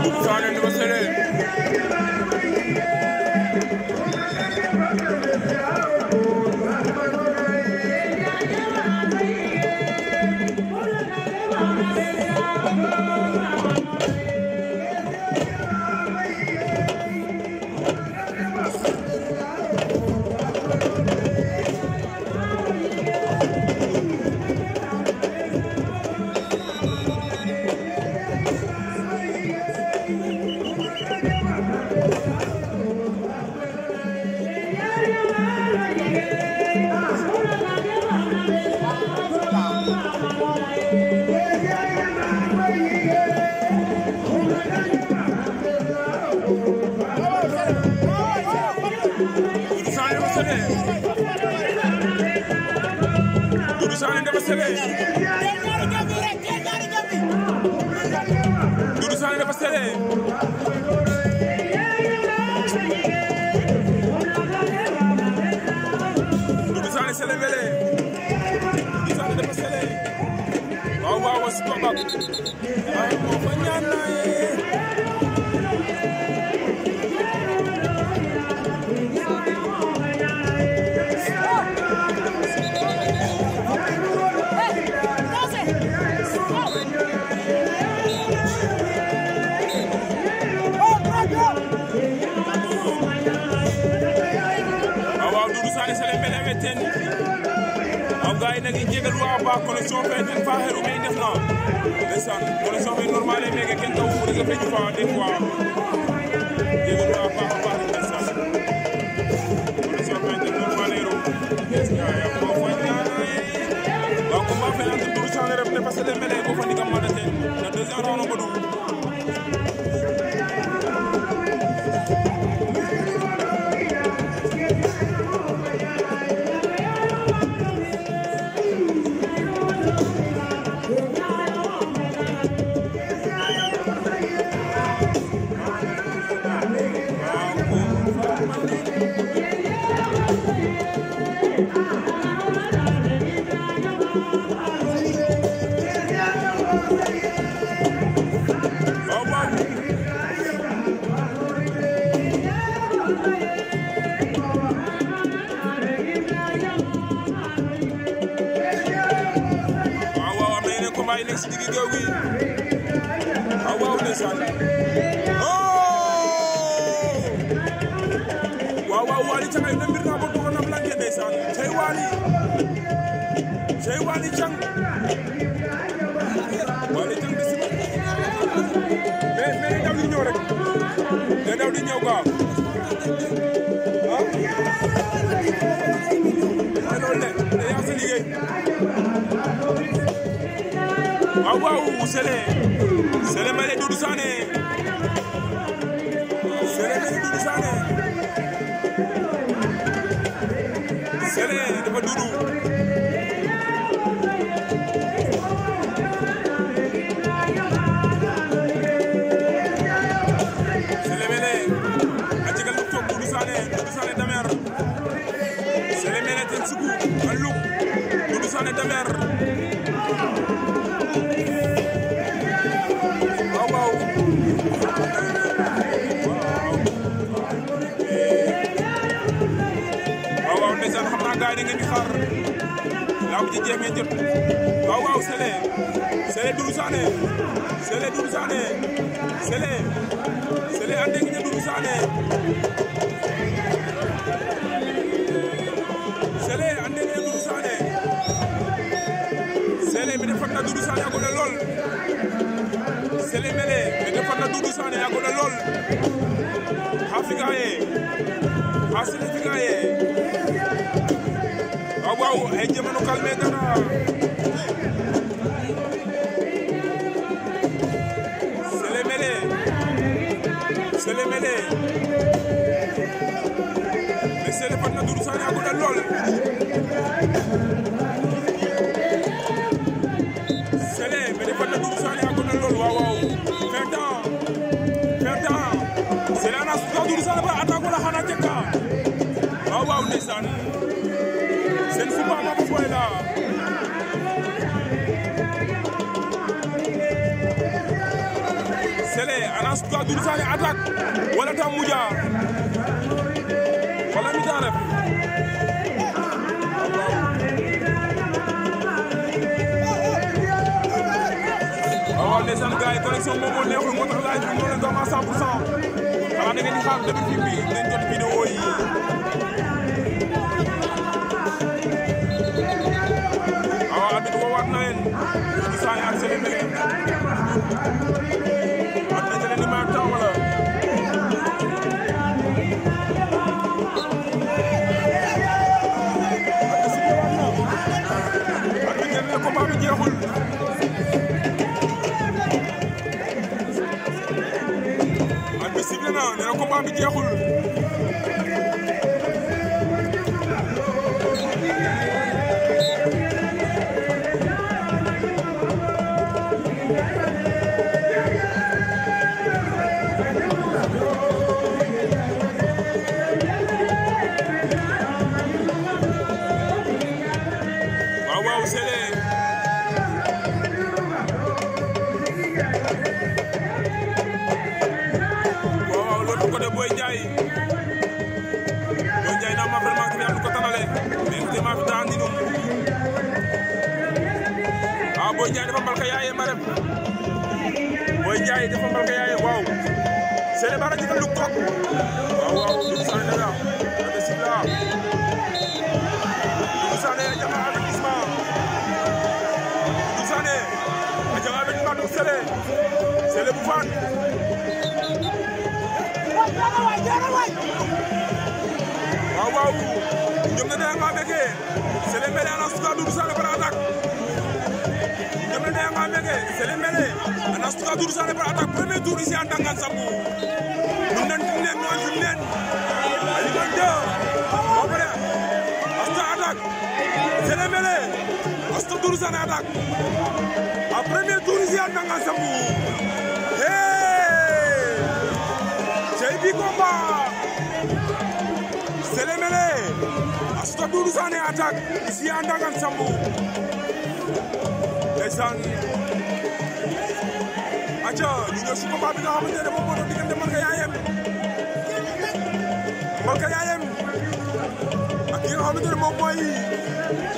Sané Ndoumbé Sélé Doudou Sané Ndoumbé Sélé Doudou Sané Ndoumbé Sélé Doudou Sané Ndoumbé Sélé Doudou Sané Sélé Mbélé Doudou Sané Ndoumbé Sélé waaw waaw wa supa bak ay mo fa ñaan na ye waaw waaw Doudou Sané Sélé Mbélé weteen waaw gars yi nag i jegal wa ba connexion fe ten fa xeru me i ndef na ndeysaan connexion fe normale meke ken taw reseau fe jufa des fois jegal wa baax a baax ndeysaan connexion fe ten normale ru yaam mo fo ñaana ye waaw combat fe entre Doudou Sané ref Ndoumbé Sélé Mbélé bo fa ndigam mada ten na deuxième round o ngodu waaw waaw waaw waaw am na yeneen combat yi nekk si digg géew gi waaw waaw ndeysaan oh waaw waaw Waly Thiam ay na mbir naa ko doxoon na blanqué ndeysaan cey Waly cey Waly Thiam Waly Thiam de si mais mais daw di ñëw rek day daw di ñëw quoi ah waaw loolu de day yàq sa liggéey waaw waaw Sélé Sélé Mbélé Doudou Sané Sélé Mbélé Doudou Sané Sélé dafa Doudou Sélé Mbélé a jegal luk toog Doudou Sané Doudou Sané damer Sélé Mbélé ten sugu a luk Doudou Sané damer waaw waaw waaw waaw ndeysaan xam naa gars yi da ngeen di xaar lamb ji jeex ngeen jot waaw waaw Sélé Sélé Doudou Sané Sélé Doudou Sané Sélé Sélé ande ngi ne Doudou Sané Sélé ande ngi ne Doudou Sané Sélé mi defat na Doudou Sané a gone lool Sélé Mbélé mi defat na Doudou Sané a gone lool xa figa ye xa Sélé figa ye waaw waaw ay jamano calme dara Sélé Mbélé Sélé Mbélé mais Sélé fat na Doudou Sané a gone lool Sélé mais defat na Doudou Sané a gone lool waaw waaw fin temps fin temps Sélé ana suta Doudou Sané ba attaque wala xana jekka waaw waaw ndeysaan seen suba ma ko foy la Sélé ana suka Doudou Sané attaque wala tam muja wala mi ta ref waaw ndeysaan gars yi connexion moom moo neexul moo tax laaj bi moo leen doon à 100 pour cent xanaa da ngeen di xaar depuis fi bi ngeen jot vidéo yi waaw abit woowaat na leen Doudou Sané ak Sélé Mbélé at na jëlee ni ma taw wala at na jëlee combat bi jeexul at bi sifflé na nee na combat bi jeexul waaw waaw Sélé waaw waaw l'autre côté Boy Ndiaye Boy Ndiaye naa ma vraiment que yàlla ko tanale mais te maa fi daan di num ah Boy Ndiaye dafa mbal ka yaaye ma ref Boy Ndiaye dafa mbal ka yaaye waaw Sélé bara jigal lu kok waaw waaw Doudou Sané daga ade sibla Doudou Sané a jama avertissement Doudou Sané a jama avertissement donc Sélé Sélé bu faan waaw waaw ñoom ne daya nga meke Sélé Mbélé ana suka Doudou Sané par attaque ñoom ne daya nga meke Sélé Mbélé ana suka Doudou Sané par attaque premier tour ici en Dangan Sambou nun nen tin nen noon tin nen aliman deux ba pare asta attaque Sélé Mbélé asta Doudou Sané attaque a premier tour ici en Dangan Sambou hey c'est bi combat Sélé Mbélé asta Doudou Sané attaque ici en Dangan Sambou ndeysaan aca ñu ñëw si combat bi nga xamante ne moom moo doon diggante Malka Yaayem Malka Yaayem ak ki nga xamante ne moom mooy